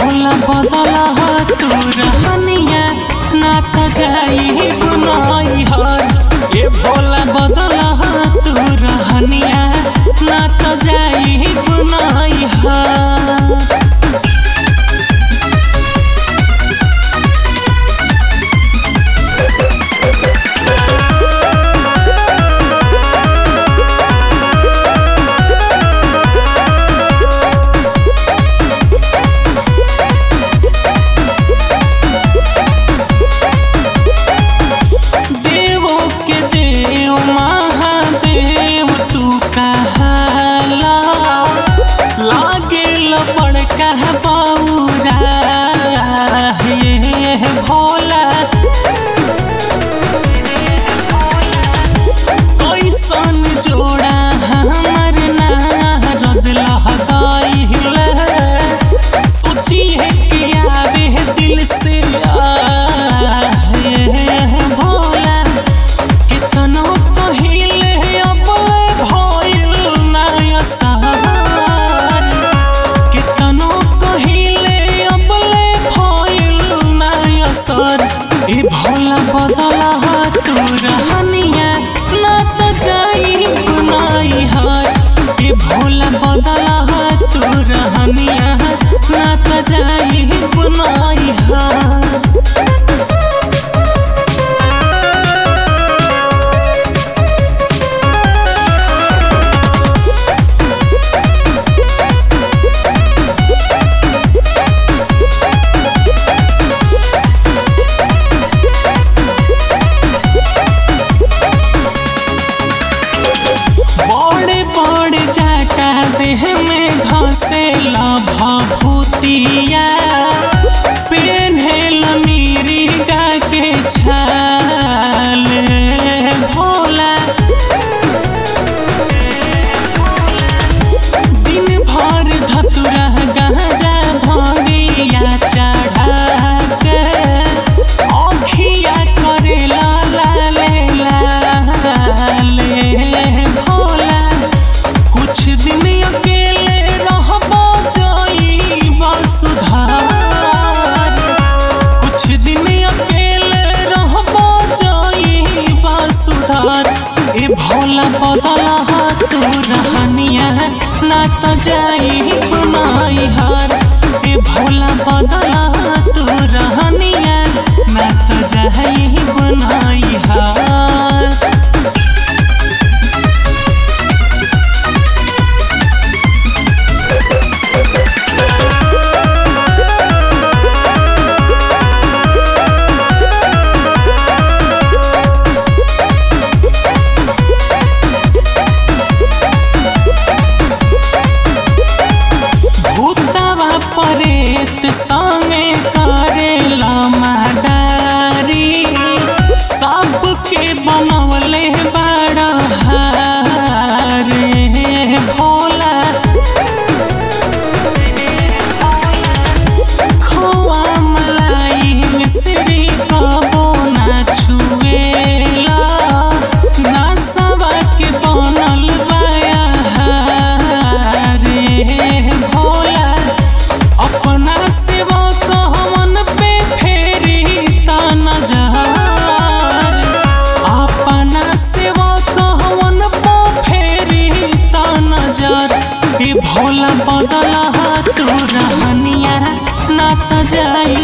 भोला बदला तू रहनिया ना त जाई बुनाई हर ए भोला बदला तू रहनिया ना त जाई बुनाई हर देवो के देव महादेव तू कहाला लागे लपड़ कह बौरा हे भोला कैसन जोड़ा हमर नारद लहदाइल सोचिए कि आवे दिल से आहे भोला कितनो कहिले अब भइल नया सहार कितनो कहिले अब भइल नया सर ए भोला बदला तू रहनिया ना त जाई गुनाई हार ए भोला बदला तू रहनिया ना त जाई गुनाई हार बड़े बड़े जाटा देह में घसेला भभूतिया पेन्हेल मीरिगा के छाल भोला दिन भर धतुरा गांजा भंगिया चढ़ा के अखिया करेला लाले लाले भोला कुछ दिन अकेले रहबो जाइबा सुधार कुछ दिन अकेले रहबो जाइबा सुधार ए भोला बदला तू रहनिया ना त जाई बुनाई हार ए भोला बदला तू रहनिया ना त जाई बुनाई हार भूतवा परेत संगे करेला माडारी सबके बनवले बड़ा हारे भोला खोआ मलाई मिश्री कबो ना छुएला ना सवा के बनल बाया हारे भोला अपना सेवा कहवन पे फेरी ता नजर अपना सेवा कहवन पे फेरी ता नजर ए भोला बदला तू रहनिया ना त जाई